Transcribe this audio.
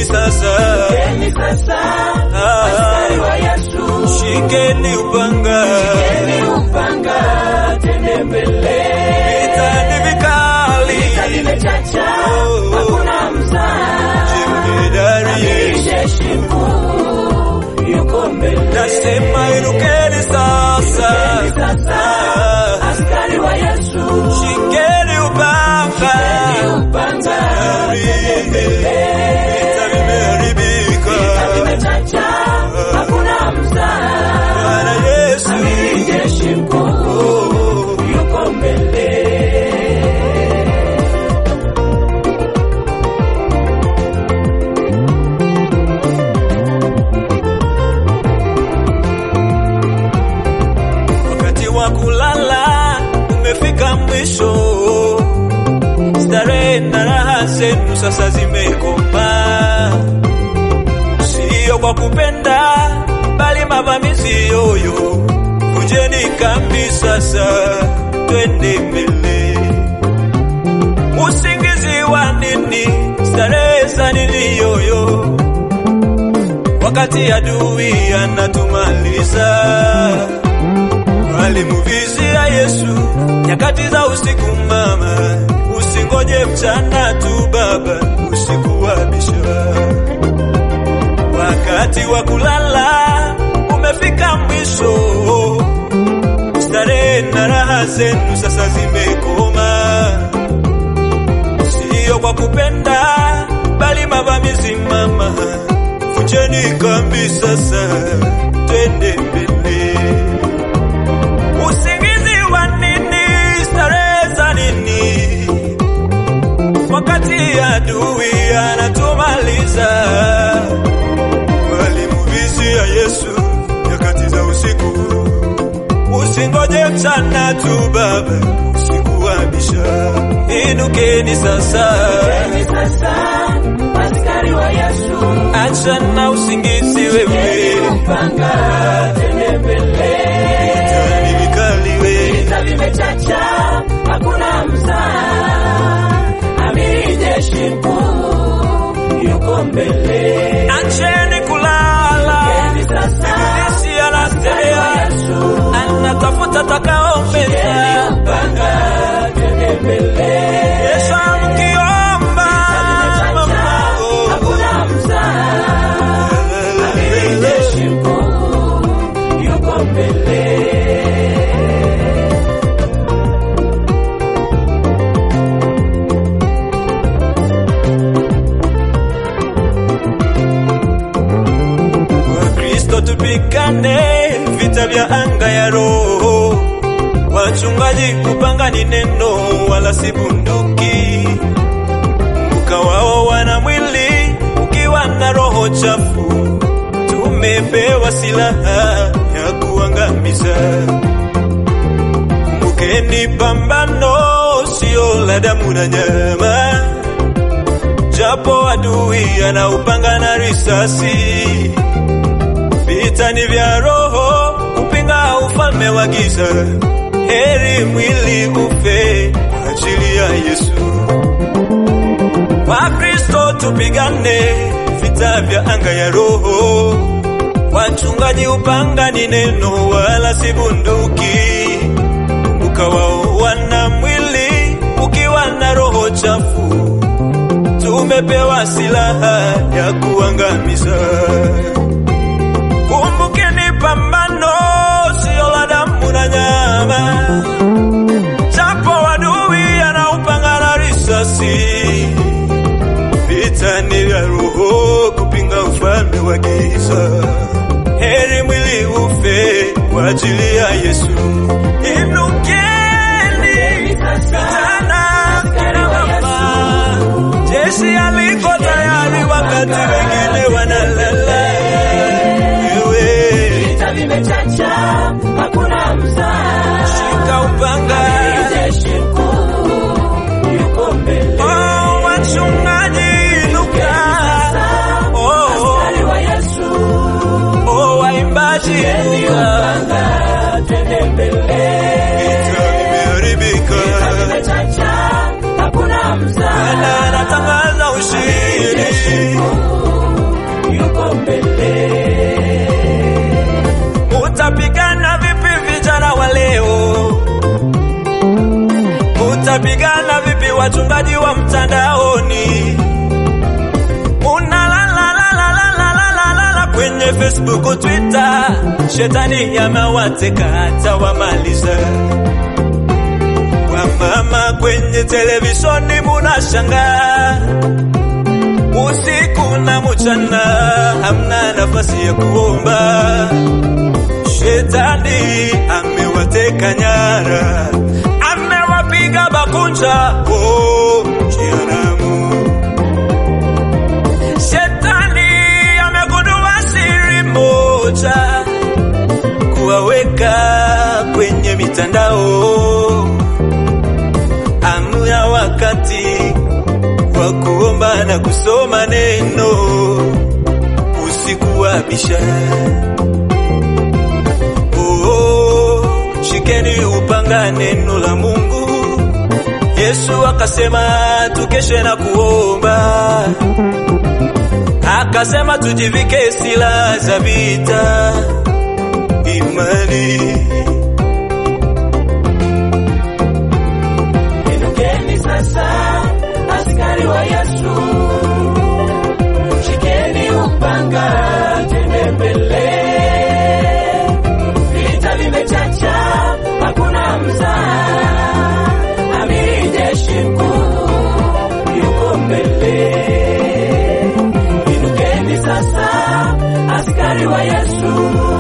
sasa, Shikeni sasa, Ah. askari wa Yesu. shikeni upanga, Shikeni upanga, tende mbele. vita ni vikali, Vita vimechacha, Oh. hakuna mzaa. jemedari, Jeshi mkuu yuko mbele. nasema irukeni sasa, Shikeni sasa, Ah. askari wa Yesu. shikeni upanga, Shikeni upanga, tende mbele. vita vimeharibika, Vita vimechacha, hakuna mzaa. Bwana Yesu, Amiri jeshi mkuu oh. yuko mbele. Wakati wa kulala umefika mwisho, starehe na raha zenu sasa zimekoma, sio kwa kupenda, bali mavamizi yoyo. Vunjeni kambi sasa, twende mbele. Usingizi wa nini? Starehe za nini yoyo? Wakati adui anatumaliza walimuvizia Yesu nyakati za usiku. Mama, usingoje mchana tu baba, usiku wa bisha. Wakati wa kulala umefika mwisho, starehe na raha zenu sasa zimekoma, sio kwa kupenda, bali mavamizi. Mama, vunjeni kambi sasa, twende mbele. Usingizi wa nini? Starehe za nini? Wakati adui anatumaliza. Walimuvizia Yesu nyakati za usiku. Usingoje mchana tu baba, usiku wa bisha. Inukeni sasa, Shikeni sasa, askari wa Yesu. achana usingizi Shikeni wewe, upanga, tende mbele. tani vikali wewe. Vita vimechacha, hakuna mzaa. Amiri jeshi mkuu yuko mbele. Acheni kulala, Shikeni sasa, Ibilisi askari wa anatembea Yesu. anatafuta takaombeza. Shikeni upanga, tende mbele. Yesu mkiomba mama, oh. Hakuna mzaa. Amiri jeshi mkuu yuko mbele. Wakristo tupigane vita vya anga ya roho. Wachungaji kupanga ni neno wala si bunduki. Kumbuka wao wana mwili ukiwa na roho chafu. Tumepewa silaha ya kuangamiza. Kumbukeni pambano sio la damu na nyama japo adui anaupanga na risasi. Vita ni vya roho kupinga ufalme wa giza. Heri mwili ufe kwa ajili ya Yesu. Wakristo tupigane vita vya anga ya roho. Wachungaji upanga ni neno wala si bunduki. Kumbuka wao wana mwili ukiwa na roho chafu tumepewa silaha ya kuangamiza. Kumbukeni pambano sio la damu na nyama, japo adui anaupanga na risasi. Vita ni vya roho kupinga ufalme wa giza. Heri mwili ufe kwa ajili ya Yesu. Inukeni vijana kina mama, jeshi aliko tayari wakati wengine wanalala. Wewe Vita vimechacha, hakuna mzaa. shika upanga, Jeshi mkuu yuko mbele. oh, wachungaji inuka, oh, Askari wa Yesu, oh, waimbaji shikeni inuka, upanga, twende mbele. vita vimeharibika, Vita vimechacha, hakuna mzaa. na natangaza ushindi. Jeshi mkuu munapigana vipi wachungaji wa mtandaoni? Munalalalalalalala kwenye Facebook, Twitter, shetani yamewateka hata wamaliza. Wamama kwenye televishoni munashangaa usiku na mchana, hamna nafasi ya kuomba. Shetani amewateka nyara, amewapiga bakunja, oh, jehanamu. Shetani amegundua siri moja, kuwaweka kwenye mitandao, amna wakati wa kuomba na kusoma neno usiku wa bisha. Oh, shikeni upanga neno la Mungu. Yesu akasema tukeshe na kuomba, akasema tujivike silaha za vita, imani Inukeni sasa, askari wa Yesu, shikeni upanga, twende mbele. Vita vimechacha, hakuna mzaa, amiri jeshi mkuu yuko mbele. Inukeni sasa, askari wa Yesu,